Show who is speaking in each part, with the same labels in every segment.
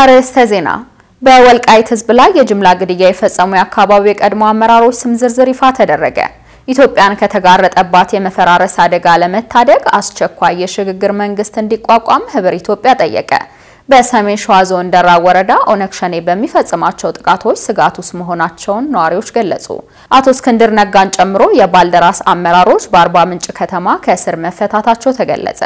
Speaker 1: አርዕስተ ዜና። በወልቃይት ሕዝብ ላይ የጅምላ ግድያ የፈጸሙ የአካባቢው የቀድሞ አመራሮች ስም ዝርዝር ይፋ ተደረገ። ኢትዮጵያን ከተጋረጠባት የመፈራረስ አደጋ ለመታደግ አስቸኳይ የሽግግር መንግስት እንዲቋቋም ህብር ኢትዮጵያ ጠየቀ። በሰሜን ሸዋ ዞን ደራ ወረዳ ኦነግ ሸኔ በሚፈጽማቸው ጥቃቶች ስጋት ውስጥ መሆናቸውን ነዋሪዎች ገለጹ። አቶ እስክንድር ነጋን ጨምሮ የባልደራስ አመራሮች በአርባ ምንጭ ከተማ ከእስር መፈታታቸው ተገለጸ።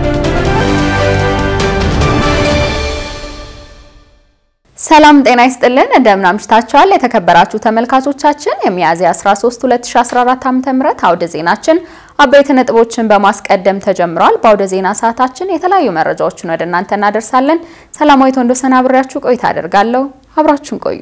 Speaker 1: ሰላም ጤና ይስጥልን፣ እንደምን አምሽታችኋል? የተከበራችሁ ተመልካቾቻችን የሚያዝያ 13 2014 ዓ.ም አውደ ዜናችን አበይት ነጥቦችን በማስቀደም ተጀምሯል። በአውደ ዜና ሰዓታችን የተለያዩ መረጃዎችን ወደ እናንተ እናደርሳለን። ሰላማዊት ወንዶሰን አብሬያችሁ ቆይታ አደርጋለሁ። አብራችሁን ቆዩ።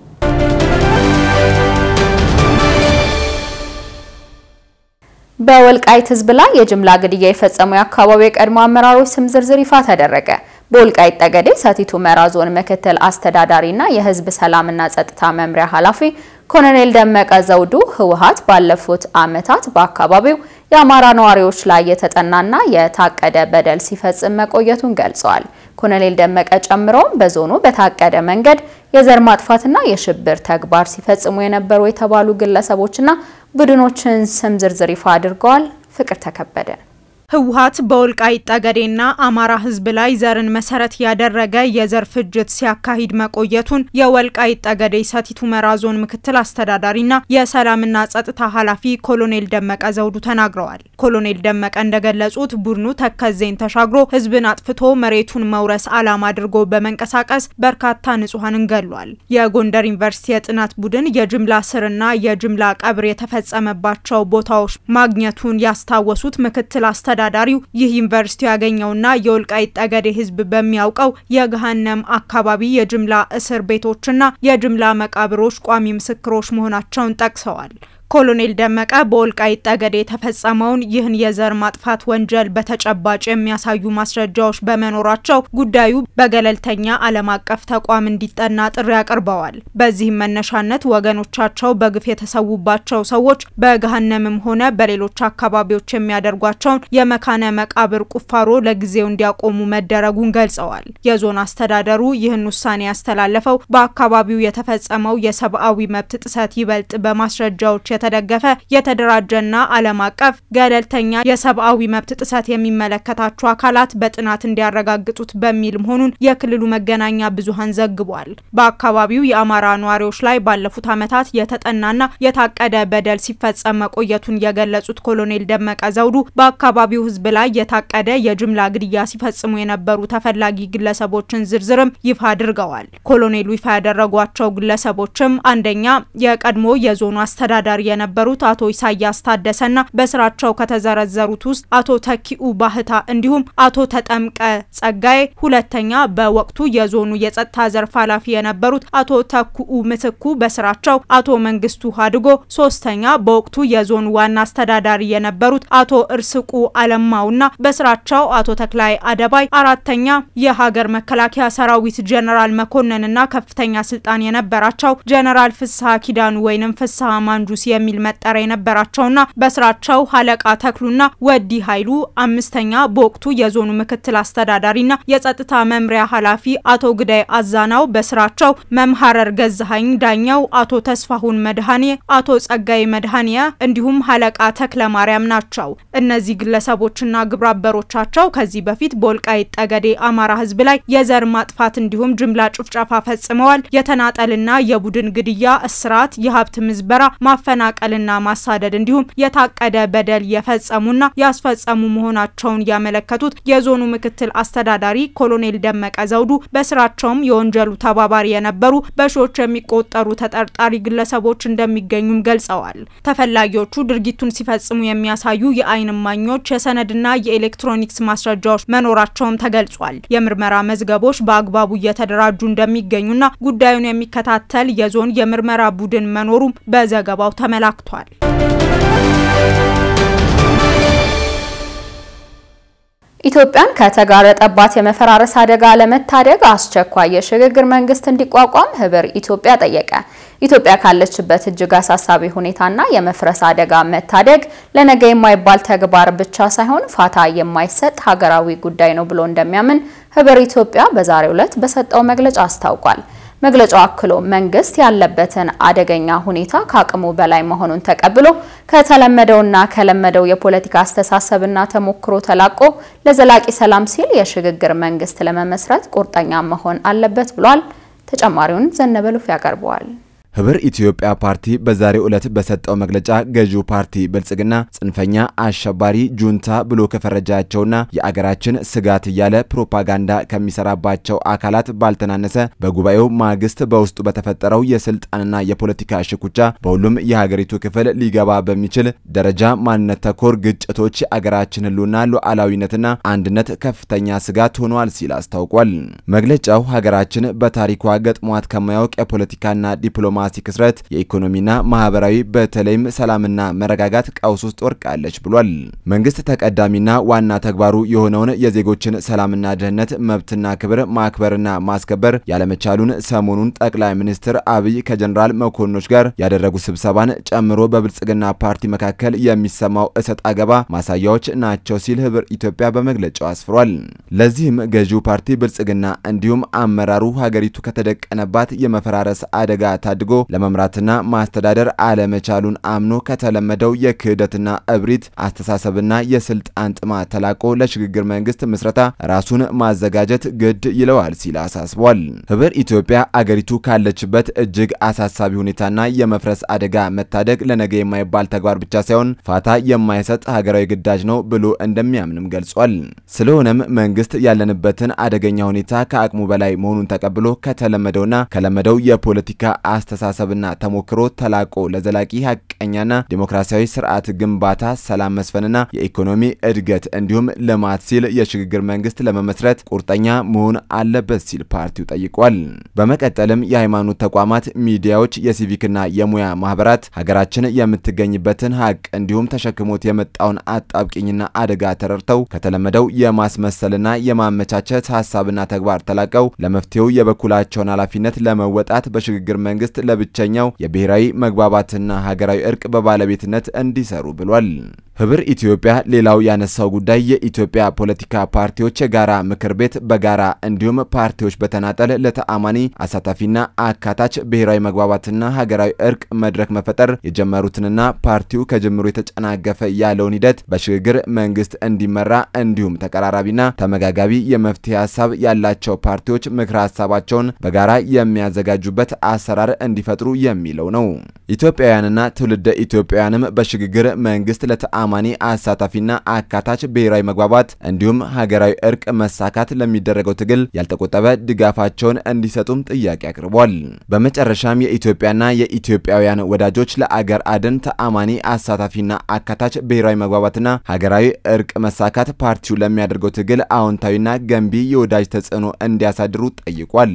Speaker 1: በወልቃይት ህዝብ ላይ የጅምላ ግድያ የፈጸሙ የአካባቢው የቀድሞ አመራሮች ስም ዝርዝር ይፋ ተደረገ። በወልቃይት ጠገዴ ሰቲት ሁመራ ዞን ምክትል አስተዳዳሪና የህዝብ ሰላምና ጸጥታ መምሪያ ኃላፊ ኮሎኔል ደመቀ ዘውዱ ህወሓት ባለፉት ዓመታት በአካባቢው የአማራ ነዋሪዎች ላይ የተጠናና የታቀደ በደል ሲፈጽም መቆየቱን ገልጸዋል። ኮሎኔል ደመቀ ጨምረውም በዞኑ በታቀደ መንገድ የዘር ማጥፋትና የሽብር ተግባር ሲፈጽሙ የነበሩ የተባሉ ግለሰቦችና ቡድኖችን ስም ዝርዝር ይፋ አድርገዋል። ፍቅር ተከበደ
Speaker 2: ህወሓት በወልቃይት ጠገዴና አማራ ህዝብ ላይ ዘርን መሰረት ያደረገ የዘር ፍጅት ሲያካሂድ መቆየቱን የወልቃይት ጠገዴ ሰቲት ሁመራ ዞን ምክትል አስተዳዳሪና የሰላምና ጸጥታ ኃላፊ ኮሎኔል ደመቀ ዘውዱ ተናግረዋል። ኮሎኔል ደመቀ እንደገለጹት ቡድኑ ተከዜን ተሻግሮ ህዝብን አጥፍቶ መሬቱን መውረስ ዓላማ አድርጎ በመንቀሳቀስ በርካታ ንጹሐንን ገሏል። የጎንደር ዩኒቨርሲቲ የጥናት ቡድን የጅምላ ስርና የጅምላ ቀብር የተፈጸመባቸው ቦታዎች ማግኘቱን ያስታወሱት ምክትል አስተዳ አስተዳዳሪው ይህ ዩኒቨርሲቲ ያገኘውና የወልቃይት ጠገዴ ህዝብ በሚያውቀው የገሃነም አካባቢ የጅምላ እስር ቤቶችና የጅምላ መቃብሮች ቋሚ ምስክሮች መሆናቸውን ጠቅሰዋል። ኮሎኔል ደመቀ በወልቃይት ጠገዴ የተፈጸመውን ይህን የዘር ማጥፋት ወንጀል በተጨባጭ የሚያሳዩ ማስረጃዎች በመኖራቸው ጉዳዩ በገለልተኛ ዓለም አቀፍ ተቋም እንዲጠና ጥሪ አቅርበዋል። በዚህም መነሻነት ወገኖቻቸው በግፍ የተሰዉባቸው ሰዎች በገሃነምም ሆነ በሌሎች አካባቢዎች የሚያደርጓቸውን የመካነ መቃብር ቁፋሮ ለጊዜው እንዲያቆሙ መደረጉን ገልጸዋል። የዞን አስተዳደሩ ይህን ውሳኔ ያስተላለፈው በአካባቢው የተፈጸመው የሰብአዊ መብት ጥሰት ይበልጥ በማስረጃዎች የተደገፈ የተደራጀና ዓለም አቀፍ ገለልተኛ የሰብአዊ መብት ጥሰት የሚመለከታቸው አካላት በጥናት እንዲያረጋግጡት በሚል መሆኑን የክልሉ መገናኛ ብዙኃን ዘግቧል። በአካባቢው የአማራ ነዋሪዎች ላይ ባለፉት ዓመታት የተጠናና የታቀደ በደል ሲፈጸም መቆየቱን የገለጹት ኮሎኔል ደመቀ ዘውዱ በአካባቢው ሕዝብ ላይ የታቀደ የጅምላ ግድያ ሲፈጽሙ የነበሩ ተፈላጊ ግለሰቦችን ዝርዝርም ይፋ አድርገዋል። ኮሎኔሉ ይፋ ያደረጓቸው ግለሰቦችም አንደኛ የቀድሞ የዞኑ አስተዳዳሪ የነበሩት አቶ ኢሳያስ ታደሰና በስራቸው ከተዘረዘሩት ውስጥ አቶ ተኪኡ ባህታ እንዲሁም አቶ ተጠምቀ ጸጋዬ፣ ሁለተኛ በወቅቱ የዞኑ የጸጥታ ዘርፍ ኃላፊ የነበሩት አቶ ተኩኡ ምትኩ በስራቸው አቶ መንግስቱ አድጎ፣ ሶስተኛ በወቅቱ የዞኑ ዋና አስተዳዳሪ የነበሩት አቶ እርስቁ አለማውና በስራቸው አቶ ተክላይ አደባይ፣ አራተኛ የሀገር መከላከያ ሰራዊት ጀነራል መኮንንና ከፍተኛ ስልጣን የነበራቸው ጀነራል ፍስሐ ኪዳኑ ወይንም ፍስሐ ማንጁስ የሚል መጠሪያ የነበራቸውና በስራቸው ሀለቃ ተክሉና ወዲ ኃይሉ፣ አምስተኛ በወቅቱ የዞኑ ምክትል አስተዳዳሪና የጸጥታ መምሪያ ኃላፊ አቶ ግዳይ አዛናው በስራቸው መምሀረር ገዛሀኝ ዳኛው፣ አቶ ተስፋሁን መድኃኔ፣ አቶ ጸጋይ መድኃኔ እንዲሁም ሀለቃ ተክለ ማርያም ናቸው። እነዚህ ግለሰቦችና ግብረአበሮቻቸው ከዚህ በፊት በወልቃይት ጠገዴ አማራ ህዝብ ላይ የዘር ማጥፋት እንዲሁም ጅምላ ጭፍጨፋ ፈጽመዋል። የተናጠልና የቡድን ግድያ፣ እስራት፣ የሀብት ምዝበራ ማፈናቀልና ማሳደድ እንዲሁም የታቀደ በደል የፈጸሙና ያስፈጸሙ መሆናቸውን ያመለከቱት የዞኑ ምክትል አስተዳዳሪ ኮሎኔል ደመቀ ዘውዱ በስራቸውም የወንጀሉ ተባባሪ የነበሩ በሺዎች የሚቆጠሩ ተጠርጣሪ ግለሰቦች እንደሚገኙም ገልጸዋል። ተፈላጊዎቹ ድርጊቱን ሲፈጽሙ የሚያሳዩ የዓይን እማኞች፣ የሰነድና የኤሌክትሮኒክስ ማስረጃዎች መኖራቸውም ተገልጿል። የምርመራ መዝገቦች በአግባቡ እየተደራጁ እንደሚገኙና ጉዳዩን የሚከታተል የዞን የምርመራ ቡድን መኖሩም በዘገባው ተመላክቷል።
Speaker 1: ኢትዮጵያን ከተጋረጠባት የመፈራረስ አደጋ ለመታደግ አስቸኳይ የሽግግር መንግስት እንዲቋቋም ህብር ኢትዮጵያ ጠየቀ። ኢትዮጵያ ካለችበት እጅግ አሳሳቢ ሁኔታና የመፍረስ አደጋ መታደግ ለነገ የማይባል ተግባር ብቻ ሳይሆን ፋታ የማይሰጥ ሀገራዊ ጉዳይ ነው ብሎ እንደሚያምን ህብር ኢትዮጵያ በዛሬው ዕለት በሰጠው መግለጫ አስታውቋል። መግለጫው አክሎ መንግስት ያለበትን አደገኛ ሁኔታ ከአቅሙ በላይ መሆኑን ተቀብሎ ከተለመደውና ከለመደው የፖለቲካ አስተሳሰብና ተሞክሮ ተላቆ ለዘላቂ ሰላም ሲል የሽግግር መንግስት ለመመስረት ቁርጠኛ መሆን አለበት ብሏል። ተጨማሪውን ዘነበሉፍ ያቀርበዋል።
Speaker 3: ህብር ኢትዮጵያ ፓርቲ በዛሬው ዕለት በሰጠው መግለጫ ገዢው ፓርቲ ብልጽግና ጽንፈኛ፣ አሸባሪ፣ ጁንታ ብሎ ከፈረጃቸውና የአገራችን ስጋት እያለ ፕሮፓጋንዳ ከሚሰራባቸው አካላት ባልተናነሰ በጉባኤው ማግስት በውስጡ በተፈጠረው የስልጣንና የፖለቲካ ሽኩቻ በሁሉም የሀገሪቱ ክፍል ሊገባ በሚችል ደረጃ ማንነት ተኮር ግጭቶች የአገራችን ህልውና ሉዓላዊነትና አንድነት ከፍተኛ ስጋት ሆኗል ሲል አስታውቋል። መግለጫው ሀገራችን በታሪኳ ገጥሟት ከማያውቅ የፖለቲካና ዲፕሎማ ዲፕሎማሲ ክስረት የኢኮኖሚና ማህበራዊ በተለይም ሰላምና መረጋጋት ቀውስ ውስጥ ወድቃለች ብሏል። መንግስት ተቀዳሚና ዋና ተግባሩ የሆነውን የዜጎችን ሰላምና ደህንነት መብትና ክብር ማክበርና ማስከበር ያለመቻሉን ሰሞኑን ጠቅላይ ሚኒስትር አብይ ከጀኔራል መኮንኖች ጋር ያደረጉ ስብሰባን ጨምሮ በብልጽግና ፓርቲ መካከል የሚሰማው እሰጥ አገባ ማሳያዎች ናቸው ሲል ህብር ኢትዮጵያ በመግለጫው አስፍሯል። ለዚህም ገዢው ፓርቲ ብልጽግና እንዲሁም አመራሩ ሀገሪቱ ከተደቀነባት የመፈራረስ አደጋ ታድጎ ለመምራትና ማስተዳደር አለመቻሉን አምኖ ከተለመደው የክህደትና እብሪት አስተሳሰብና የስልጣን ጥማት ተላቆ ለሽግግር መንግስት ምስረታ ራሱን ማዘጋጀት ግድ ይለዋል ሲል አሳስቧል። ህብር ኢትዮጵያ አገሪቱ ካለችበት እጅግ አሳሳቢ ሁኔታና የመፍረስ አደጋ መታደግ ለነገ የማይባል ተግባር ብቻ ሳይሆን ፋታ የማይሰጥ ሀገራዊ ግዳጅ ነው ብሎ እንደሚያምንም ገልጿል። ስለሆነም መንግስት ያለንበትን አደገኛ ሁኔታ ከአቅሙ በላይ መሆኑን ተቀብሎ ከተለመደውና ከለመደው የፖለቲካ አስተሳሰብና ተሞክሮ ተላቆ ለዘላቂ ሀቀኛና ዴሞክራሲያዊ ስርዓት ግንባታ፣ ሰላም መስፈንና የኢኮኖሚ እድገት እንዲሁም ልማት ሲል የሽግግር መንግስት ለመመስረት ቁርጠኛ መሆን አለበት ሲል ፓርቲው ጠይቋል። በመቀጠልም የሃይማኖት ተቋማት፣ ሚዲያዎች፣ የሲቪክና የሙያ ማህበራት ሀገራችን የምትገኝበትን ሀቅ እንዲሁም ተሸክሞት የመጣውን አጣብቂኝና አደጋ ተረድተው ከተለመደው የማስመሰልና የማመቻቸት ሀሳብና ተግባር ተላቀው ለመፍትሄው የበኩላቸውን ኃላፊነት ለመወጣት በሽግግር መንግስት ለብቸኛው የብሔራዊ መግባባትና ሀገራዊ እርቅ በባለቤትነት እንዲሰሩ ብሏል። ህብር ኢትዮጵያ ሌላው ያነሳው ጉዳይ የኢትዮጵያ ፖለቲካ ፓርቲዎች የጋራ ምክር ቤት በጋራ እንዲሁም ፓርቲዎች በተናጠል ለተአማኒ አሳታፊና አካታች ብሔራዊ መግባባትና ሀገራዊ እርቅ መድረክ መፈጠር የጀመሩትንና ፓርቲው ከጅምሩ የተጨናገፈ ያለውን ሂደት በሽግግር መንግስት እንዲመራ እንዲሁም ተቀራራቢና ተመጋጋቢ የመፍትሄ ሀሳብ ያላቸው ፓርቲዎች ምክረ ሀሳባቸውን በጋራ የሚያዘጋጁበት አሰራር እንዲፈጥሩ የሚለው ነው። ኢትዮጵያውያንና ትውልደ ኢትዮጵያውያንም በሽግግር መንግስት ለተአማኒ አሳታፊና አካታች ብሔራዊ መግባባት እንዲሁም ሀገራዊ እርቅ መሳካት ለሚደረገው ትግል ያልተቆጠበ ድጋፋቸውን እንዲሰጡም ጥያቄ አቅርቧል። በመጨረሻም የኢትዮጵያና የኢትዮጵያውያን ወዳጆች ለአገር አድን ተአማኒ አሳታፊና አካታች ብሔራዊ መግባባትና ሀገራዊ እርቅ መሳካት ፓርቲው ለሚያደርገው ትግል አዎንታዊና ገንቢ የወዳጅ ተጽዕኖ እንዲያሳድሩ ጠይቋል።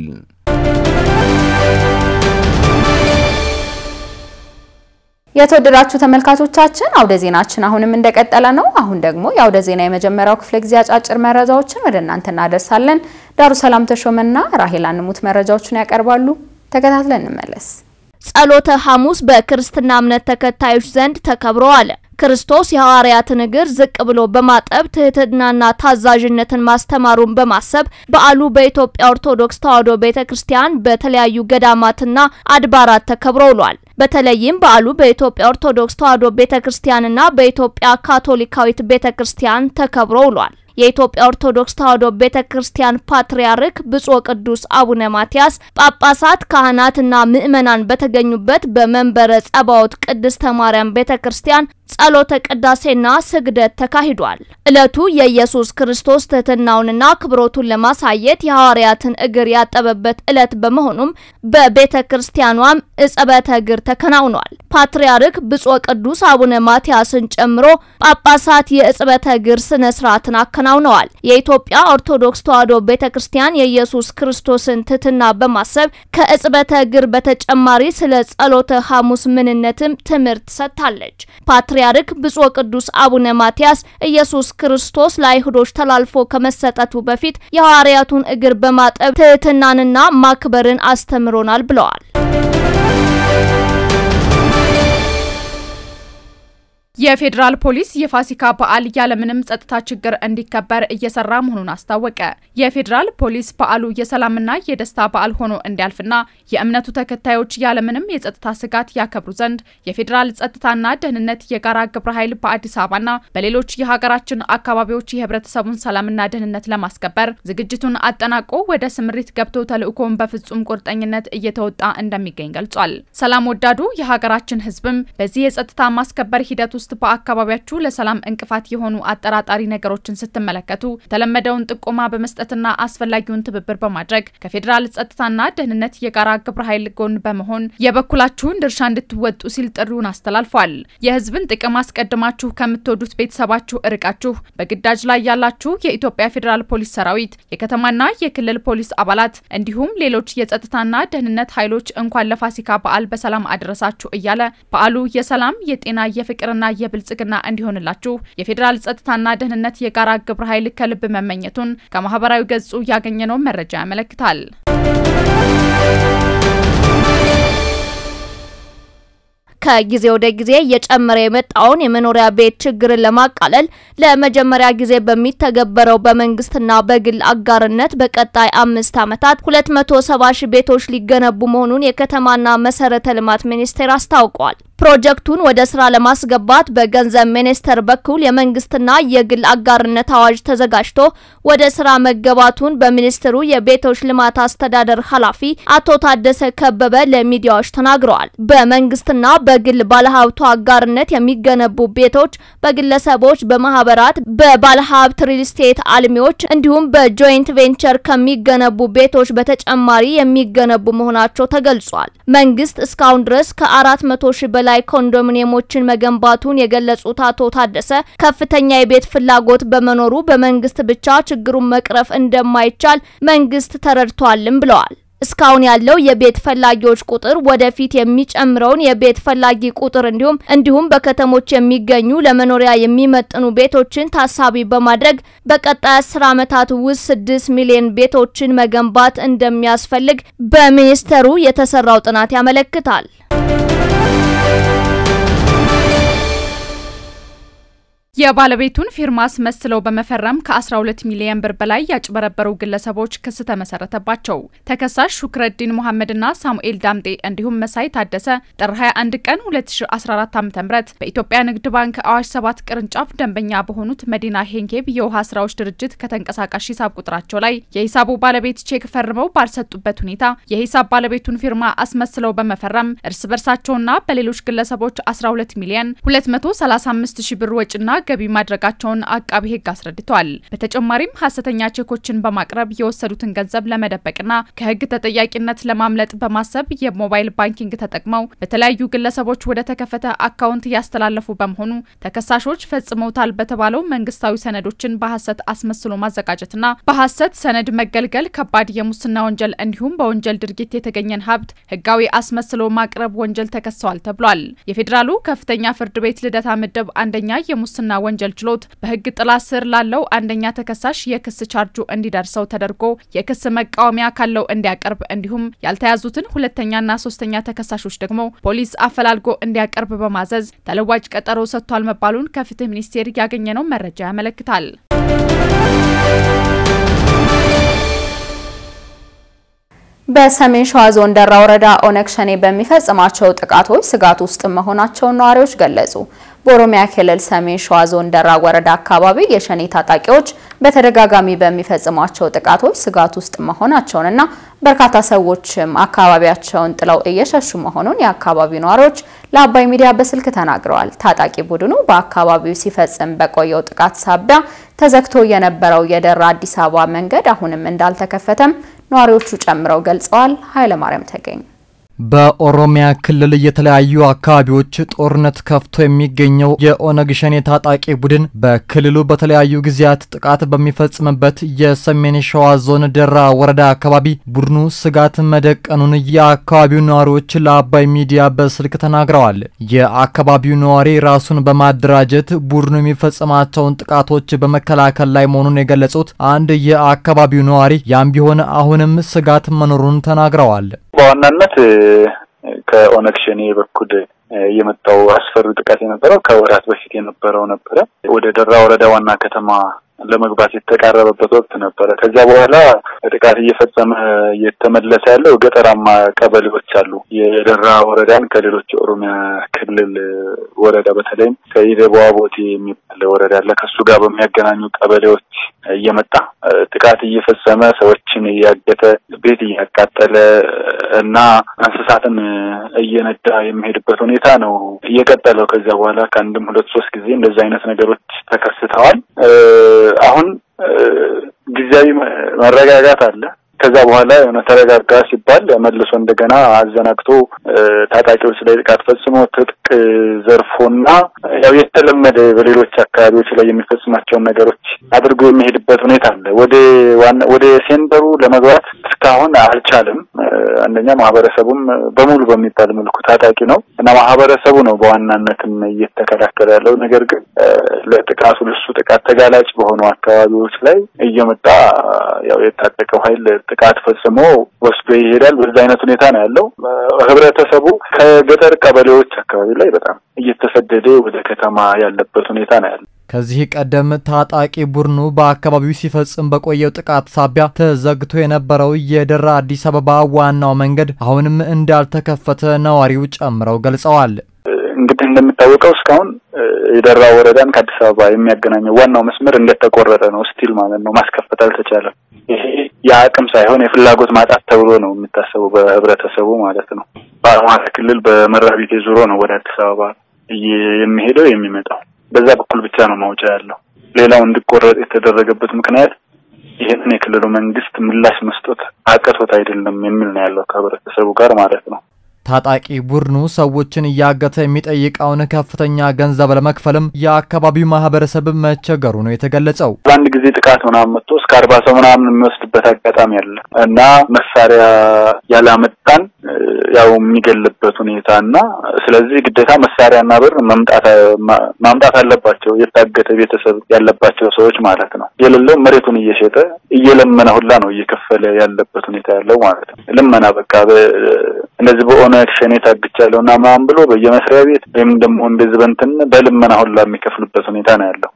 Speaker 1: የተወደዳችሁ ተመልካቾቻችን አውደ ዜናችን አሁንም እንደቀጠለ ነው። አሁን ደግሞ የአውደ ዜና የመጀመሪያው ክፍለ ጊዜ አጫጭር መረጃዎችን ወደ እናንተ እናደርሳለን። ዳሩ ሰላም ተሾመና ራሄል አንሙት መረጃዎችን ያቀርባሉ። ተከታትለን እንመለስ።
Speaker 4: ጸሎተ ሐሙስ በክርስትና እምነት ተከታዮች ዘንድ ተከብሮ አለ። ክርስቶስ የሐዋርያትን እግር ዝቅ ብሎ በማጠብ ትህትናና ታዛዥነትን ማስተማሩን በማሰብ በዓሉ በኢትዮጵያ ኦርቶዶክስ ተዋሕዶ ቤተክርስቲያን በተለያዩ ገዳማትና አድባራት ተከብሮ ውሏል። በተለይም በዓሉ በኢትዮጵያ ኦርቶዶክስ ተዋሕዶ ቤተክርስቲያንና በኢትዮጵያ ካቶሊካዊት ቤተክርስቲያን ተከብሮ ውሏል። የኢትዮጵያ ኦርቶዶክስ ተዋሕዶ ቤተክርስቲያን ፓትርያርክ ብፁዕ ቅዱስ አቡነ ማትያስ ጳጳሳት፣ ካህናትና ምዕመናን በተገኙበት በመንበረ ጸባዖት ቅድስተ ማርያም ቤተክርስቲያን ጸሎተ ቅዳሴና ስግደት ተካሂዷል። ዕለቱ የኢየሱስ ክርስቶስ ትህትናውንና ክብሮቱን ለማሳየት የሐዋርያትን እግር ያጠበበት ዕለት በመሆኑም በቤተ ክርስቲያኗም እጸበተ እግር ተከናውኗል። ፓትርያርክ ብፁዕ ቅዱስ አቡነ ማትያስን ጨምሮ ጳጳሳት የእጽበተ እግር ስነ ስርዓትን አከናውነዋል። የኢትዮጵያ ኦርቶዶክስ ተዋሕዶ ቤተ ክርስቲያን የኢየሱስ ክርስቶስን ትህትና በማሰብ ከእጽበተ እግር በተጨማሪ ስለ ጸሎተ ሐሙስ ምንነትም ትምህርት ሰጥታለች። ፓትርያርክ ብፁዕ ቅዱስ አቡነ ማትያስ ኢየሱስ ክርስቶስ ለአይሁዶች ተላልፎ ከመሰጠቱ በፊት የሐዋርያቱን እግር በማጠብ ትህትናንና ማክበርን አስተምሮናል ብለዋል።
Speaker 5: የፌዴራል ፖሊስ የፋሲካ በዓል ያለምንም ጸጥታ ችግር እንዲከበር እየሰራ መሆኑን አስታወቀ። የፌዴራል ፖሊስ በዓሉ የሰላምና የደስታ በዓል ሆኖ እንዲያልፍና የእምነቱ ተከታዮች ያለምንም የጸጥታ ስጋት ያከብሩ ዘንድ የፌዴራል ጸጥታና ደህንነት የጋራ ግብረ ኃይል በአዲስ አበባና በሌሎች የሀገራችን አካባቢዎች የህብረተሰቡን ሰላምና ደህንነት ለማስከበር ዝግጅቱን አጠናቆ ወደ ስምሪት ገብቶ ተልዕኮውን በፍጹም ቁርጠኝነት እየተወጣ እንደሚገኝ ገልጿል። ሰላም ወዳዱ የሀገራችን ህዝብም በዚህ የጸጥታ ማስከበር ሂደት ውስጥ በአካባቢያችሁ ለሰላም እንቅፋት የሆኑ አጠራጣሪ ነገሮችን ስትመለከቱ የተለመደውን ጥቆማ በመስጠትና አስፈላጊውን ትብብር በማድረግ ከፌዴራል ጸጥታና ደህንነት የጋራ ግብረ ኃይል ጎን በመሆን የበኩላችሁን ድርሻ እንድትወጡ ሲል ጥሪውን አስተላልፏል። የህዝብን ጥቅም አስቀድማችሁ ከምትወዱት ቤተሰባችሁ እርቃችሁ በግዳጅ ላይ ያላችሁ የኢትዮጵያ ፌዴራል ፖሊስ ሰራዊት፣ የከተማና የክልል ፖሊስ አባላት እንዲሁም ሌሎች የጸጥታና ደህንነት ኃይሎች እንኳን ለፋሲካ በዓል በሰላም አደረሳችሁ እያለ በዓሉ የሰላም የጤና የፍቅርና የብልጽግና እንዲሆንላችሁ የፌዴራል ጸጥታና ደህንነት የጋራ ግብረ ኃይል ከልብ መመኘቱን ከማህበራዊ ገጹ ያገኘነው መረጃ ያመለክታል።
Speaker 4: ከጊዜ ወደ ጊዜ እየጨመረ የመጣውን የመኖሪያ ቤት ችግርን ለማቃለል ለመጀመሪያ ጊዜ በሚተገበረው በመንግስትና በግል አጋርነት በቀጣይ አምስት ዓመታት 270 ሺህ ቤቶች ሊገነቡ መሆኑን የከተማና መሰረተ ልማት ሚኒስቴር አስታውቋል። ፕሮጀክቱን ወደ ስራ ለማስገባት በገንዘብ ሚኒስቴር በኩል የመንግስትና የግል አጋርነት አዋጅ ተዘጋጅቶ ወደ ስራ መገባቱን በሚኒስትሩ የቤቶች ልማት አስተዳደር ኃላፊ አቶ ታደሰ ከበበ ለሚዲያዎች ተናግረዋል። በመንግስትና በግል ባለሀብቱ አጋርነት የሚገነቡ ቤቶች በግለሰቦች፣ በማህበራት፣ በባለሀብት ሪል ስቴት አልሚዎች እንዲሁም በጆይንት ቬንቸር ከሚገነቡ ቤቶች በተጨማሪ የሚገነቡ መሆናቸው ተገልጿል። መንግስት እስካሁን ድረስ ከአራት መቶ ሺህ በላይ ኮንዶሚኒየሞችን መገንባቱን የገለጹት አቶ ታደሰ ከፍተኛ የቤት ፍላጎት በመኖሩ በመንግስት ብቻ ችግሩን መቅረፍ እንደማይቻል መንግስት ተረድቷልም ብለዋል። እስካሁን ያለው የቤት ፈላጊዎች ቁጥር ወደፊት የሚጨምረውን የቤት ፈላጊ ቁጥር እንዲሁም እንዲሁም በከተሞች የሚገኙ ለመኖሪያ የሚመጥኑ ቤቶችን ታሳቢ በማድረግ በቀጣይ አስር ዓመታት ውስጥ ስድስት ሚሊዮን ቤቶችን መገንባት እንደሚያስፈልግ በሚኒስቴሩ የተሰራው ጥናት ያመለክታል።
Speaker 5: የባለቤቱን ፊርማ አስመስለው በመፈረም ከ12 ሚሊዮን ብር በላይ ያጭበረበሩ ግለሰቦች ክስ ተመሰረተባቸው። ተከሳሽ ሹክረዲን መሐመድና ሳሙኤል ዳምጤ እንዲሁም መሳይ ታደሰ ጥር 21 ቀን 2014 ዓ.ም በኢትዮጵያ ንግድ ባንክ አዋሽ 7 ቅርንጫፍ ደንበኛ በሆኑት መዲና ሄንኬብ የውሃ ስራዎች ድርጅት ከተንቀሳቃሽ ሂሳብ ቁጥራቸው ላይ የሂሳቡ ባለቤት ቼክ ፈርመው ባልሰጡበት ሁኔታ የሂሳብ ባለቤቱን ፊርማ አስመስለው በመፈረም እርስ በርሳቸውና በሌሎች ግለሰቦች 12 ሚሊዮን 235 ሺህ ብር ወጪና ገቢ ማድረጋቸውን አቃቢ ሕግ አስረድቷል። በተጨማሪም ሀሰተኛ ቼኮችን በማቅረብ የወሰዱትን ገንዘብ ለመደበቅና ከሕግ ተጠያቂነት ለማምለጥ በማሰብ የሞባይል ባንኪንግ ተጠቅመው በተለያዩ ግለሰቦች ወደ ተከፈተ አካውንት እያስተላለፉ በመሆኑ ተከሳሾች ፈጽመውታል በተባለው መንግስታዊ ሰነዶችን በሀሰት አስመስሎ ማዘጋጀትና በሀሰት ሰነድ መገልገል ከባድ የሙስና ወንጀል እንዲሁም በወንጀል ድርጊት የተገኘን ሀብት ሕጋዊ አስመስሎ ማቅረብ ወንጀል ተከሰዋል ተብሏል። የፌዴራሉ ከፍተኛ ፍርድ ቤት ልደታ ምድብ አንደኛ የሙስና ወንጀል ችሎት በህግ ጥላ ስር ላለው አንደኛ ተከሳሽ የክስ ቻርጁ እንዲደርሰው ተደርጎ የክስ መቃወሚያ ካለው እንዲያቀርብ እንዲሁም ያልተያዙትን ሁለተኛና ሶስተኛ ተከሳሾች ደግሞ ፖሊስ አፈላልጎ እንዲያቀርብ በማዘዝ ተለዋጭ ቀጠሮ ሰጥቷል መባሉን ከፍትህ ሚኒስቴር ያገኘነው መረጃ ያመለክታል።
Speaker 1: በሰሜን ሸዋ ዞን ደራ ወረዳ ኦነግ ሸኔ በሚፈጽማቸው ጥቃቶች ስጋት ውስጥ መሆናቸውን ነዋሪዎች ገለጹ። በኦሮሚያ ክልል ሰሜን ሸዋ ዞን ደራ ወረዳ አካባቢ የሸኔ ታጣቂዎች በተደጋጋሚ በሚፈጽሟቸው ጥቃቶች ስጋት ውስጥ መሆናቸውንና በርካታ ሰዎችም አካባቢያቸውን ጥለው እየሸሹ መሆኑን የአካባቢው ነዋሪዎች ለአባይ ሚዲያ በስልክ ተናግረዋል። ታጣቂ ቡድኑ በአካባቢው ሲፈጽም በቆየው ጥቃት ሳቢያ ተዘግቶ የነበረው የደራ አዲስ አበባ መንገድ አሁንም እንዳልተከፈተም ነዋሪዎቹ ጨምረው ገልጸዋል። ኃይለማርያም ተገኝ
Speaker 6: በኦሮሚያ ክልል የተለያዩ አካባቢዎች ጦርነት ከፍቶ የሚገኘው የኦነግ ሸኔ ታጣቂ ቡድን በክልሉ በተለያዩ ጊዜያት ጥቃት በሚፈጽምበት የሰሜን ሸዋ ዞን ደራ ወረዳ አካባቢ ቡድኑ ስጋት መደቀኑን የአካባቢው ነዋሪዎች ለአባይ ሚዲያ በስልክ ተናግረዋል። የአካባቢው ነዋሪ ራሱን በማደራጀት ቡድኑ የሚፈጽማቸውን ጥቃቶች በመከላከል ላይ መሆኑን የገለጹት አንድ የአካባቢው ነዋሪ ያም ቢሆን አሁንም ስጋት መኖሩን ተናግረዋል።
Speaker 7: በዋናነት ከኦነግ ሸኔ በኩል የመጣው አስፈሪ ጥቃት የነበረው ከወራት በፊት የነበረው ነበረ። ወደ ደራ ወረዳ ዋና ከተማ ለመግባት የተቃረበበት ወቅት ነበረ። ከዚያ በኋላ ጥቃት እየፈጸመ እየተመለሰ ያለው ገጠራማ ቀበሌዎች አሉ። የደራ ወረዳን ከሌሎች የኦሮሚያ ክልል ወረዳ በተለይም ከኢደቡዋ ቦቴ የሚባል ወረዳ አለ። ከሱ ጋር በሚያገናኙ ቀበሌዎች እየመጣ ጥቃት እየፈጸመ ሰዎችን እያገተ ቤት እያቃጠለ እና እንስሳትን እየነዳ የሚሄድበት ሁኔታ ነው እየቀጠለው። ከዚያ በኋላ ከአንድም ሁለት ሶስት ጊዜ እንደዚህ አይነት ነገሮች ተከስተዋል። አሁን ጊዜያዊ መረጋጋት አለ። ከዛ በኋላ የሆነ ተረጋጋ ሲባል መልሶ እንደገና አዘናግቶ ታጣቂዎች ላይ ጥቃት ፈጽሞ ትጥቅ ዘርፎና ያው የተለመደ በሌሎች አካባቢዎች ላይ የሚፈጽማቸውን ነገሮች አድርጎ የሚሄድበት ሁኔታ አለ። ወደ ዋና ወደ ሴንተሩ ለመግባት እስካሁን አልቻለም። አንደኛ ማህበረሰቡም በሙሉ በሚባል መልኩ ታጣቂ ነው እና ማህበረሰቡ ነው በዋናነትም እየተከላከለ ያለው። ነገር ግን ለጥቃቱ ለሱ ጥቃት ተጋላጭ በሆኑ አካባቢዎች ላይ እየመጣ ያው የታጠቀው ኃይል ጥቃት ፈጽሞ ወስዶ ይሄዳል። በዛ አይነት ሁኔታ ነው ያለው። ህብረተሰቡ ከገጠር ቀበሌዎች አካባቢ ላይ በጣም እየተሰደደ ወደ ከተማ ያለበት ሁኔታ ነው ያለው።
Speaker 6: ከዚህ ቀደም ታጣቂ ቡድኑ በአካባቢው ሲፈጽም በቆየው ጥቃት ሳቢያ ተዘግቶ የነበረው የደራ አዲስ አበባ ዋናው መንገድ አሁንም እንዳልተከፈተ ነዋሪው ጨምረው ገልጸዋል።
Speaker 7: እንግዲህ እንደሚታወቀው እስካሁን የደራ ወረዳን ከአዲስ አበባ የሚያገናኘው ዋናው መስመር እንደተቆረጠ ነው። ስቲል ማለት ነው ማስከፈት አልተቻለም። ይሄ የአቅም ሳይሆን የፍላጎት ማጣት ተብሎ ነው የሚታሰበው በህብረተሰቡ ማለት ነው። በአማራ ክልል በመራቢቴ ዙሮ ነው ወደ አዲስ አበባ የሚሄደው የሚመጣው በዛ በኩል ብቻ ነው ማውጫ ያለው። ሌላው እንዲቆረጥ የተደረገበት ምክንያት ይህንን የክልሉ መንግስት ምላሽ መስጠት አቅቶት አይደለም የሚል ነው ያለው ከህብረተሰቡ ጋር ማለት ነው።
Speaker 6: ታጣቂ ቡድኑ ሰዎችን እያገተ የሚጠይቀውን ከፍተኛ ገንዘብ ለመክፈልም የአካባቢው ማህበረሰብ መቸገሩ ነው የተገለጸው።
Speaker 7: በአንድ ጊዜ ጥቃት ምናምን መጥቶ እስከ አርባ ሰው ምናምን የሚወስድበት አጋጣሚ አለ እና መሳሪያ ያላመጣን ያው የሚገልበት ሁኔታ እና ስለዚህ ግዴታ መሳሪያና ብር መምጣት ማምጣት አለባቸው የታገተ ቤተሰብ ያለባቸው ሰዎች ማለት ነው። የሌለው መሬቱን እየሸጠ እየለመነ ሁላ ነው እየከፈለ ያለበት ሁኔታ ያለው ማለት ነው። ልመና በቃ እነዚህ በኦነግ ሸኔ ታግቻለሁ እና ምናምን ብሎ በየመስሪያ ቤት ወይም ደግሞ እንደዚህ በእንትን በልመና ሁላ የሚከፍሉበት ሁኔታ ነው ያለው።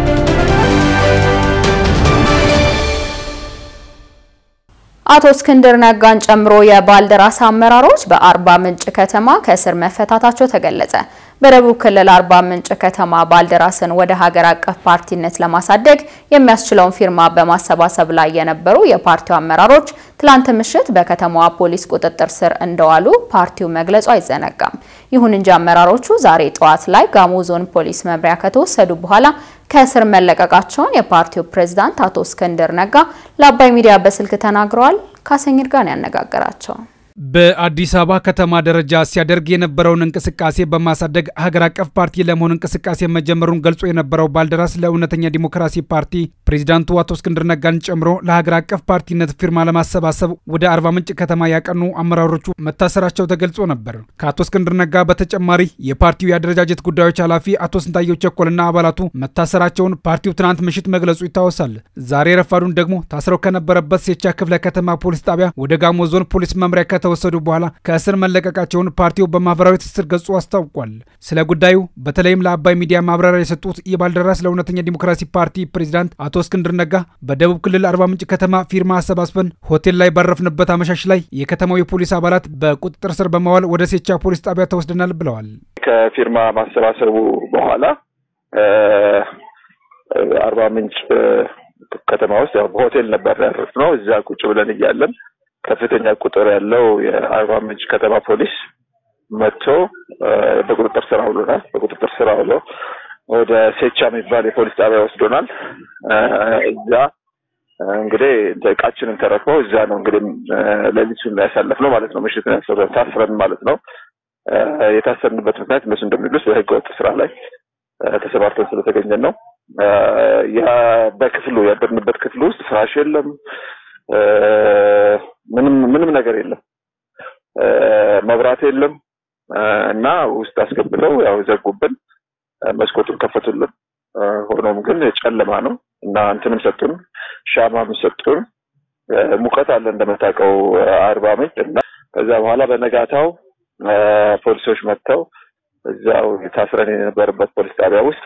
Speaker 1: አቶ እስክንድር ነጋን ጨምሮ የባልደራስ አመራሮች በአርባ ምንጭ ከተማ ከእስር መፈታታቸው ተገለጸ። በደቡብ ክልል አርባ ምንጭ ከተማ ባልደራስን ወደ ሀገር አቀፍ ፓርቲነት ለማሳደግ የሚያስችለውን ፊርማ በማሰባሰብ ላይ የነበሩ የፓርቲው አመራሮች ትላንት ምሽት በከተማዋ ፖሊስ ቁጥጥር ስር እንደዋሉ ፓርቲው መግለጹ አይዘነጋም። ይሁን እንጂ አመራሮቹ ዛሬ ጠዋት ላይ ጋሞ ዞን ፖሊስ መምሪያ ከተወሰዱ በኋላ ከእስር መለቀቃቸውን የፓርቲው ፕሬዝዳንት አቶ እስክንድር ነጋ ለአባይ ሚዲያ በስልክ ተናግረዋል። ካሰኝር ጋር ያነጋገራቸው
Speaker 8: በአዲስ አበባ ከተማ ደረጃ ሲያደርግ የነበረውን እንቅስቃሴ በማሳደግ ሀገር አቀፍ ፓርቲ ለመሆን እንቅስቃሴ መጀመሩን ገልጾ የነበረው ባልደራስ ለእውነተኛ ዲሞክራሲ ፓርቲ ፕሬዚዳንቱ አቶ እስክንድር ነጋን ጨምሮ ለሀገር አቀፍ ፓርቲነት ፊርማ ለማሰባሰብ ወደ አርባ ምንጭ ከተማ ያቀኑ አመራሮቹ መታሰራቸው ተገልጾ ነበር። ከአቶ እስክንድር ነጋ በተጨማሪ የፓርቲው የአደረጃጀት ጉዳዮች ኃላፊ አቶ ስንታየው ቸኮልና አባላቱ መታሰራቸውን ፓርቲው ትናንት ምሽት መግለጹ ይታወሳል። ዛሬ ረፋዱን ደግሞ ታስረው ከነበረበት ሴቻ ክፍለ ከተማ ፖሊስ ጣቢያ ወደ ጋሞ ዞን ፖሊስ መምሪያ ከተወሰዱ በኋላ ከእስር መለቀቃቸውን ፓርቲው በማህበራዊ ትስስር ገጹ አስታውቋል። ስለ ጉዳዩ በተለይም ለአባይ ሚዲያ ማብራሪያ የሰጡት የባልደራስ ለእውነተኛ ዲሞክራሲ ፓርቲ ፕሬዚዳንት አቶ እስክንድር ነጋ በደቡብ ክልል አርባ ምንጭ ከተማ ፊርማ አሰባስበን ሆቴል ላይ ባረፍንበት አመሻሽ ላይ የከተማው የፖሊስ አባላት በቁጥጥር ስር በማዋል ወደ ሴቻ ፖሊስ ጣቢያ ተወስደናል ብለዋል።
Speaker 9: ከፊርማ ማሰባሰቡ በኋላ አርባ ምንጭ ከተማ ውስጥ ያው በሆቴል ነበር ያረፍነው። እዛ ቁጭ ብለን እያለን ከፍተኛ ቁጥር ያለው የአርባ ምንጭ ከተማ ፖሊስ መጥቶ በቁጥጥር ስር አውሎናል። በቁጥጥር ስር አውሎ ወደ ሴቻ የሚባል የፖሊስ ጣቢያ ወስዶናል። እዛ እንግዲህ እቃችንን ተረክበው እዛ ነው እንግዲህ ሌሊቱን ያሳለፍነው ማለት ነው። ምሽት ታስረን ማለት ነው። የታሰርንበት ምክንያት እነሱ እንደሚሉት በህገወጥ ስራ ላይ ተሰማርተን ስለተገኘን ነው። በክፍሉ ያደርንበት ክፍል ውስጥ ፍራሽ የለም፣ ምንም ምንም ነገር የለም፣ መብራት የለም እና ውስጥ አስገብተው ያው ዘጉብን፣ መስኮቱን ከፈቱልን። ሆኖም ግን ጨለማ ነው እና እንትንም ሰጡን፣ ሻማም ሰጡን። ሙቀት አለ እንደምታውቀው አርባ ምንጭ እና ከዛ በኋላ በነጋታው ፖሊሶች መጥተው እዛው ታስረን የነበረበት ፖሊስ ጣቢያ ውስጥ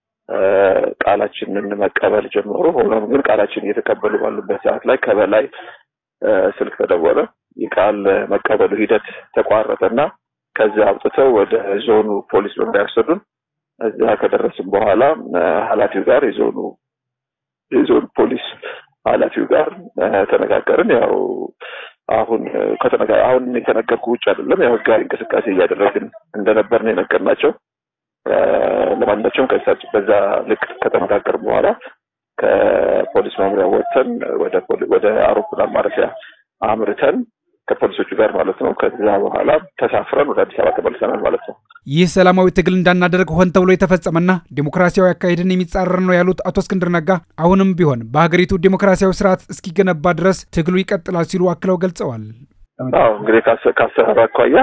Speaker 9: ቃላችንን መቀበል ጀመሩ። ሆኖም ግን ቃላችን እየተቀበሉ ባሉበት ሰዓት ላይ ከበላይ ስልክ ተደወለ። የቃል መቀበሉ ሂደት ተቋረጠና ከዛ አውጥተው ወደ ዞኑ ፖሊስ መምሪያ ወሰዱን። እዛ ከደረስን በኋላ ኃላፊው ጋር የዞኑ የዞኑ ፖሊስ ኃላፊው ጋር ተነጋገርን። ያው አሁን ከተነጋ አሁን የተነገርኩ ውጭ አይደለም፣ ያው ህጋዊ እንቅስቃሴ እያደረግን እንደነበር ነው የነገርናቸው። ለማንኛቸውም ከሳቸው በዛ ልክ ከተነጋገር በኋላ ከፖሊስ መምሪያ ወጥተን ወደ ወደ አውሮፕላን ማረፊያ አምርተን ከፖሊሶቹ ጋር ማለት ነው። ከዛ በኋላ ተሳፍረን ወደ አዲስ አበባ ተመልሰናል ማለት ነው።
Speaker 8: ይህ ሰላማዊ ትግል እንዳናደርግ ሆን ተብሎ የተፈጸመና ዴሞክራሲያዊ አካሄድን የሚጻረር ነው ያሉት አቶ እስክንድር ነጋ አሁንም ቢሆን በሀገሪቱ ዴሞክራሲያዊ ስርዓት እስኪገነባ ድረስ ትግሉ ይቀጥላል ሲሉ አክለው ገልጸዋል።
Speaker 9: አዎ እንግዲህ ከአሰራር አኳያ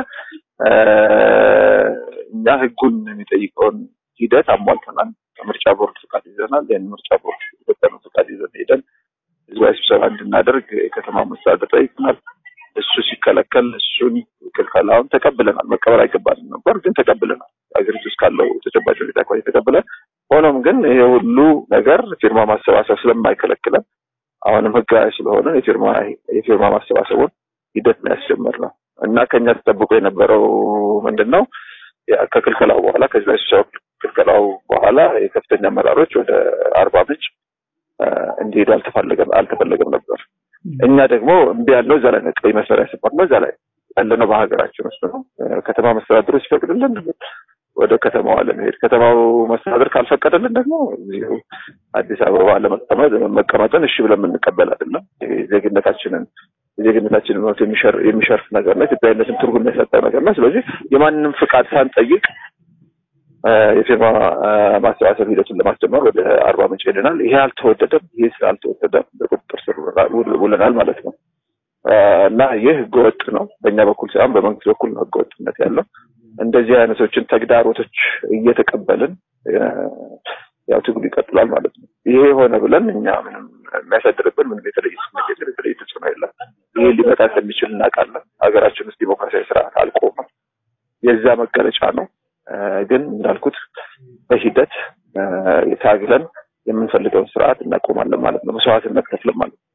Speaker 9: እኛ ህጉን የሚጠይቀውን ሂደት አሟልተናል። ከምርጫ ቦርድ ፍቃድ ይዘናል። ይህን ምርጫ ቦርድ የሰጠነው ፍቃድ ይዘን ሄደን ህዝባዊ ስብሰባ እንድናደርግ የከተማ መስተዳድር ጠይቀናል። እሱ ሲከለከል እሱን ክልከላውን ተቀብለናል። መቀበል አይገባንም ነበር፣ ግን ተቀብለናል። ሀገሪቱ ውስጥ ካለው ተጨባጭ ሁኔታ አኳያ ተቀብለን፣ ሆኖም ግን ይሄ ሁሉ ነገር ፊርማ ማሰባሰብ ስለማይከለክለን አሁንም ህጋዊ ስለሆነ የፊርማ የፊርማ ማሰባሰቡን ሂደት ነው ያስጀመርነው እና ከኛ ተጠብቆ የነበረው ምንድን ነው ከክልከላው በኋላ ከዚህ ስብሰባ ክልከላው በኋላ የከፍተኛ አመራሮች ወደ አርባ ምንጭ እንዲሄዱ አልተፈለገም አልተፈለገም ነበር። እኛ ደግሞ እምቢ ያልነው እዛ ላይ ነው። ቀይ መስመር ያሰፋነው እዛ ላይ ያለነው በሀገራችን ውስጥ ነው። ከተማ መስተዳድሩ ሲፈቅድልን ወደ ከተማዋ ለመሄድ ከተማው መስተዳድር ካልፈቀደልን ደግሞ እዚሁ አዲስ አበባ ለመቀመጥ መቀመጥን እሺ ብለን የምንቀበል አይደለም። ዜግነታችንን የዜግነታችንን መብት የሚሸርፍ ነገር ነው። ኢትዮጵያዊነትን ትርጉም የሰጠ ነገር ነው። ስለዚህ የማንንም ፍቃድ ሳንጠይቅ የፊርማ ማሰባሰብ ሂደቱን ለማስጀመር ወደ አርባ ምንጭ ሄደናል። ይሄ አልተወደደም። ይሄ ስላልተወደደ በቁጥጥር ስር ውለናል ማለት ነው እና ይህ ህገወጥ ነው። በእኛ በኩል ሳይሆን በመንግስት በኩል ነው ህገወጥነት ያለው። እንደዚህ አይነቶችን ተግዳሮቶች እየተቀበልን ያው ትግሉ ይቀጥላል ማለት ነው። ይሄ ሆነ ብለን እኛ ምንም የሚያሳድርብን ምንም የተለየ ስሜት የተለየ ተጽዕኖ የለም። ይሄ ሊመጣ እንደሚችል እናውቃለን። ሀገራችን ውስጥ ዲሞክራሲያዊ ስርዓት አልቆመም። የዛ መገለጫ ነው። ግን እንዳልኩት በሂደት ታግለን የምንፈልገውን ስርዓት እናቆማለን ማለት ነው። መስዋዕትነት ከፍለን ማለት ነው።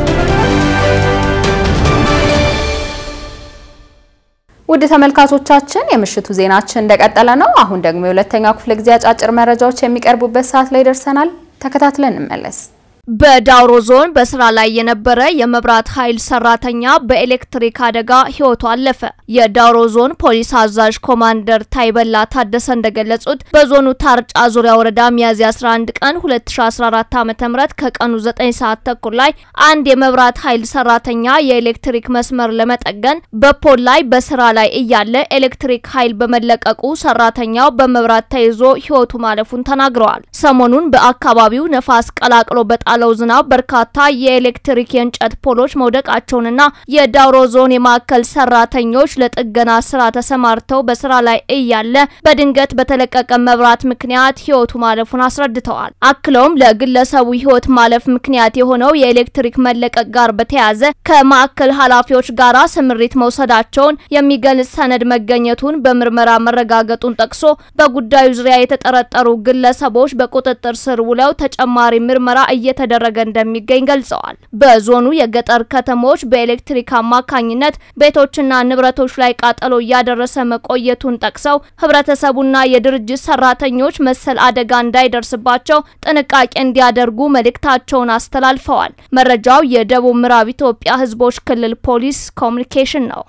Speaker 1: ውድ ተመልካቾቻችን የምሽቱ ዜናችን እንደቀጠለ ነው። አሁን ደግሞ የሁለተኛው ክፍለ ጊዜ አጫጭር መረጃዎች የሚቀርቡበት ሰዓት ላይ ደርሰናል። ተከታትለን እንመለስ።
Speaker 4: በዳውሮ ዞን በስራ ላይ የነበረ የመብራት ኃይል ሰራተኛ በኤሌክትሪክ አደጋ ህይወቱ አለፈ። የዳውሮ ዞን ፖሊስ አዛዥ ኮማንደር ታይበላ ታደሰ እንደገለጹት በዞኑ ታርጫ ዙሪያ ወረዳ ሚያዝያ 11 ቀን 2014 ዓ.ም ከቀኑ 9 ሰዓት ተኩል ላይ አንድ የመብራት ኃይል ሰራተኛ የኤሌክትሪክ መስመር ለመጠገን በፖል ላይ በስራ ላይ እያለ ኤሌክትሪክ ኃይል በመለቀቁ ሰራተኛው በመብራት ተይዞ ህይወቱ ማለፉን ተናግረዋል። ሰሞኑን በአካባቢው ነፋስ ቀላቅሎ በጣ ለው ዝናብ በርካታ የኤሌክትሪክ የእንጨት ፖሎች መውደቃቸውንና የዳውሮ ዞን የማዕከል ሰራተኞች ለጥገና ስራ ተሰማርተው በስራ ላይ እያለ በድንገት በተለቀቀ መብራት ምክንያት ህይወቱ ማለፉን አስረድተዋል። አክለውም ለግለሰቡ ህይወት ማለፍ ምክንያት የሆነው የኤሌክትሪክ መለቀቅ ጋር በተያያዘ ከማዕከል ኃላፊዎች ጋር ስምሪት መውሰዳቸውን የሚገልጽ ሰነድ መገኘቱን በምርመራ መረጋገጡን ጠቅሶ በጉዳዩ ዙሪያ የተጠረጠሩ ግለሰቦች በቁጥጥር ስር ውለው ተጨማሪ ምርመራ እየተ እየተደረገ እንደሚገኝ ገልጸዋል። በዞኑ የገጠር ከተሞች በኤሌክትሪክ አማካኝነት ቤቶችና ንብረቶች ላይ ቃጠሎ እያደረሰ መቆየቱን ጠቅሰው ህብረተሰቡና የድርጅት ሰራተኞች መሰል አደጋ እንዳይደርስባቸው ጥንቃቄ እንዲያደርጉ መልእክታቸውን አስተላልፈዋል። መረጃው የደቡብ ምዕራብ ኢትዮጵያ ህዝቦች ክልል ፖሊስ ኮሚኒኬሽን ነው።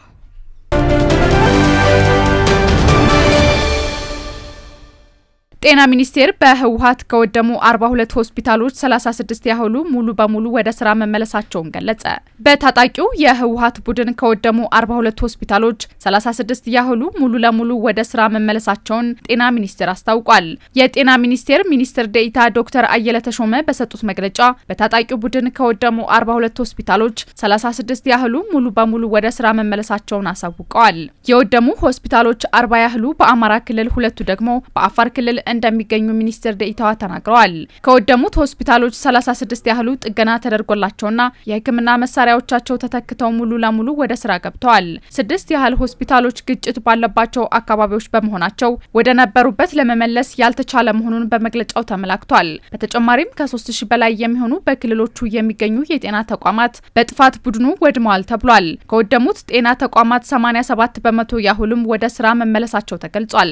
Speaker 5: ጤና ሚኒስቴር በህወሀት ከወደሙ 42 ሆስፒታሎች 36 ያህሉ ሙሉ በሙሉ ወደ ስራ መመለሳቸውን ገለጸ። በታጣቂው የህወሀት ቡድን ከወደሙ 42 ሆስፒታሎች 36 ያህሉ ሙሉ ለሙሉ ወደ ስራ መመለሳቸውን ጤና ሚኒስቴር አስታውቋል። የጤና ሚኒስቴር ሚኒስትር ዴኤታ ዶክተር አየለ ተሾመ በሰጡት መግለጫ በታጣቂው ቡድን ከወደሙ 42 ሆስፒታሎች 36 ያህሉ ሙሉ በሙሉ ወደ ስራ መመለሳቸውን አሳውቀዋል። የወደሙ ሆስፒታሎች 40 ያህሉ በአማራ ክልል፣ ሁለቱ ደግሞ በአፋር ክልል እንደሚገኙ ሚኒስትር ደኢታዋ ተናግረዋል። ከወደሙት ሆስፒታሎች 36 ያህሉ ጥገና ተደርጎላቸውና የሕክምና መሳሪያዎቻቸው ተተክተው ሙሉ ለሙሉ ወደ ስራ ገብተዋል። ስድስት ያህል ሆስፒታሎች ግጭት ባለባቸው አካባቢዎች በመሆናቸው ወደ ነበሩበት ለመመለስ ያልተቻለ መሆኑን በመግለጫው ተመላክቷል። በተጨማሪም ከ3000 በላይ የሚሆኑ በክልሎቹ የሚገኙ የጤና ተቋማት በጥፋት ቡድኑ ወድመዋል ተብሏል። ከወደሙት ጤና ተቋማት 87 በመቶ ያህሉም ወደ ስራ መመለሳቸው ተገልጿል።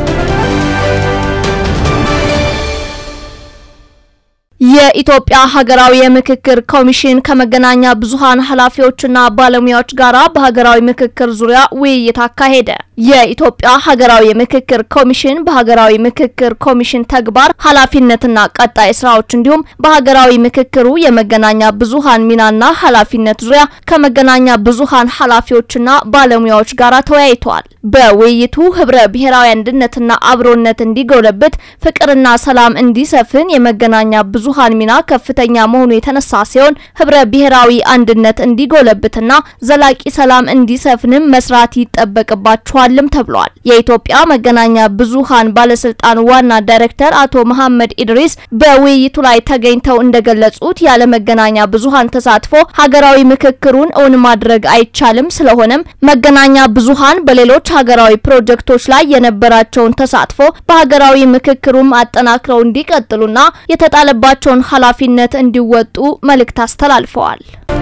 Speaker 4: የኢትዮጵያ ሀገራዊ የምክክር ኮሚሽን ከመገናኛ ብዙኃን ኃላፊዎችና ባለሙያዎች ጋራ በሀገራዊ ምክክር ዙሪያ ውይይት አካሄደ። የኢትዮጵያ ሀገራዊ የምክክር ኮሚሽን በሀገራዊ ምክክር ኮሚሽን ተግባር ኃላፊነትና ቀጣይ ስራዎች እንዲሁም በሀገራዊ ምክክሩ የመገናኛ ብዙኃን ሚናና ኃላፊነት ዙሪያ ከመገናኛ ብዙኃን ኃላፊዎችና ባለሙያዎች ጋራ ተወያይተዋል። በውይይቱ ህብረ ብሔራዊ አንድነትና አብሮነት እንዲጎለብት፣ ፍቅርና ሰላም እንዲሰፍን የመገናኛ ብዙኃን ሚና ከፍተኛ መሆኑ የተነሳ ሲሆን ህብረ ብሔራዊ አንድነት እንዲጎለብትና ዘላቂ ሰላም እንዲሰፍንም መስራት ይጠበቅባቸዋልም ተብሏል። የኢትዮጵያ መገናኛ ብዙኃን ባለስልጣን ዋና ዳይሬክተር አቶ መሐመድ ኢድሪስ በውይይቱ ላይ ተገኝተው እንደገለጹት ያለ መገናኛ ብዙኃን ተሳትፎ ሀገራዊ ምክክሩን እውን ማድረግ አይቻልም። ስለሆነም መገናኛ ብዙኃን በሌሎች ሀገራዊ ፕሮጀክቶች ላይ የነበራቸውን ተሳትፎ በሀገራዊ ምክክሩም አጠናክረው እንዲቀጥሉና የተጣለባቸውን ኃላፊነት እንዲወጡ መልእክት አስተላልፈዋል።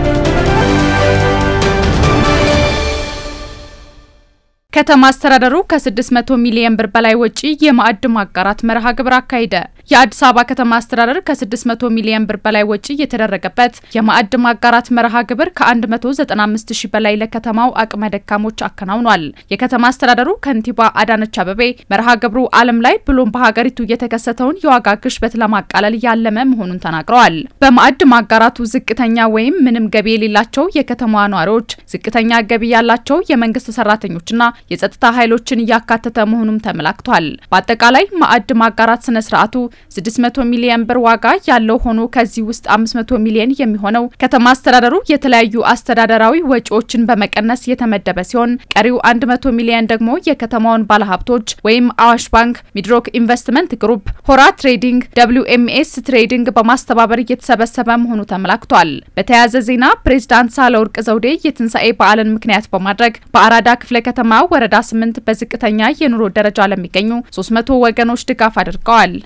Speaker 5: ከተማ አስተዳደሩ ከ600 ሚሊዮን ብር በላይ ወጪ የማዕድ ማጋራት መርሃ ግብር አካሄደ። የአዲስ አበባ ከተማ አስተዳደር ከ600 ሚሊዮን ብር በላይ ወጪ የተደረገበት የማዕድ ማጋራት መርሃ ግብር ከ195 ሺህ በላይ ለከተማው አቅመ ደካሞች አከናውኗል። የከተማ አስተዳደሩ ከንቲባ አዳነች አበቤ መርሃ ግብሩ ዓለም ላይ ብሎም በሀገሪቱ የተከሰተውን የዋጋ ግሽበት ለማቃለል ያለመ መሆኑን ተናግረዋል። በማዕድ ማጋራቱ ዝቅተኛ ወይም ምንም ገቢ የሌላቸው የከተማዋ ነዋሪዎች፣ ዝቅተኛ ገቢ ያላቸው የመንግስት ሰራተኞችና የጸጥታ ኃይሎችን እያካተተ መሆኑም ተመላክቷል። በአጠቃላይ ማዕድ ማጋራት ስነ ስርዓቱ 600 ሚሊዮን ብር ዋጋ ያለው ሆኖ ከዚህ ውስጥ 500 ሚሊዮን የሚሆነው ከተማ አስተዳደሩ የተለያዩ አስተዳደራዊ ወጪዎችን በመቀነስ የተመደበ ሲሆን ቀሪው 100 ሚሊዮን ደግሞ የከተማውን ባለሀብቶች ወይም አዋሽ ባንክ፣ ሚድሮክ ኢንቨስትመንት ግሩፕ፣ ሆራ ትሬዲንግ፣ ደብሊው ኤምኤስ ትሬዲንግ በማስተባበር እየተሰበሰበ መሆኑ ተመላክቷል። በተያያዘ ዜና ፕሬዝዳንት ሳህለወርቅ ዘውዴ የትንሣኤ በዓልን ምክንያት በማድረግ በአራዳ ክፍለ ከተማ ወረዳ 8 በዝቅተኛ የኑሮ ደረጃ ለሚገኙ 300 ወገኖች ድጋፍ አድርገዋል።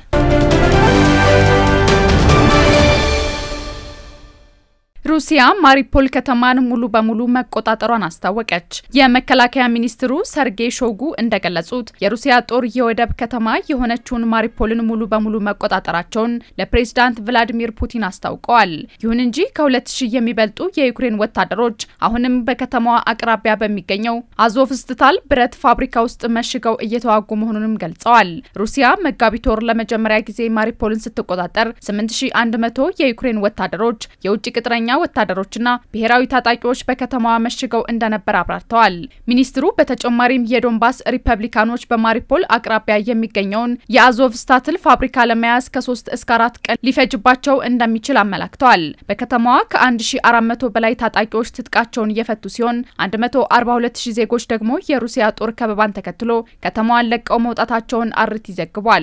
Speaker 5: ሩሲያ ማሪፖል ከተማን ሙሉ በሙሉ መቆጣጠሯን አስታወቀች። የመከላከያ ሚኒስትሩ ሰርጌይ ሾጉ እንደገለጹት የሩሲያ ጦር የወደብ ከተማ የሆነችውን ማሪፖልን ሙሉ በሙሉ መቆጣጠራቸውን ለፕሬዝዳንት ቭላዲሚር ፑቲን አስታውቀዋል። ይሁን እንጂ ከሁለት ሺህ የሚበልጡ የዩክሬን ወታደሮች አሁንም በከተማዋ አቅራቢያ በሚገኘው አዞቭስታል ብረት ፋብሪካ ውስጥ መሽገው እየተዋጉ መሆኑንም ገልጸዋል። ሩሲያ መጋቢት ወር ለመጀመሪያ ጊዜ ማሪፖልን ስትቆጣጠር 8100 የዩክሬን ወታደሮች የውጭ ቅጥረኛ ወታደሮችና ብሔራዊ ታጣቂዎች በከተማዋ መሽገው እንደነበር አብራርተዋል። ሚኒስትሩ በተጨማሪም የዶንባስ ሪፐብሊካኖች በማሪፖል አቅራቢያ የሚገኘውን የአዞቭስታትል ፋብሪካ ለመያዝ ከሶስት እስከ አራት ቀን ሊፈጅባቸው እንደሚችል አመላክተዋል። በከተማዋ ከ1400 በላይ ታጣቂዎች ትጥቃቸውን እየፈቱ ሲሆን 142000 ዜጎች ደግሞ የሩሲያ ጦር ከበባን ተከትሎ ከተማዋን ለቀው መውጣታቸውን አርቲ ዘግቧል።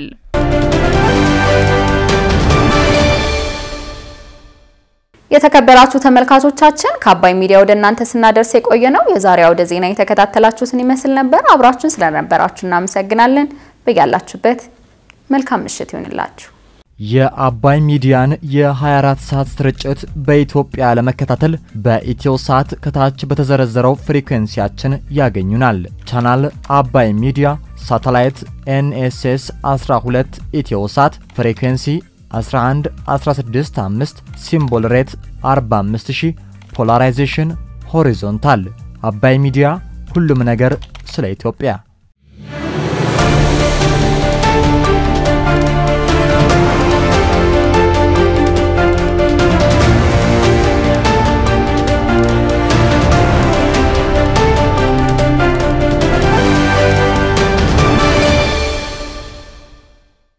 Speaker 1: የተከበራችሁ ተመልካቾቻችን ከአባይ ሚዲያ ወደ እናንተ ስናደርስ የቆየ ነው የዛሬ አውደ ዜና የተከታተላችሁትን ይመስል ነበር። አብራችሁን ስለነበራችሁ እናመሰግናለን። በያላችሁበት መልካም ምሽት ይሁንላችሁ።
Speaker 6: የአባይ ሚዲያን የ24 ሰዓት ስርጭት በኢትዮጵያ ለመከታተል በኢትዮ ሳት ከታች በተዘረዘረው ፍሪኩዌንሲያችን ያገኙናል። ቻናል አባይ ሚዲያ፣ ሳተላይት ኤንኤስኤስ 12 ኢትዮ ሳት ፍሪኩዌንሲ 11 16 5 ሲምቦል ሬት 45000 ፖላራይዜሽን ሆሪዞንታል። አባይ ሚዲያ ሁሉም ነገር ስለ ኢትዮጵያ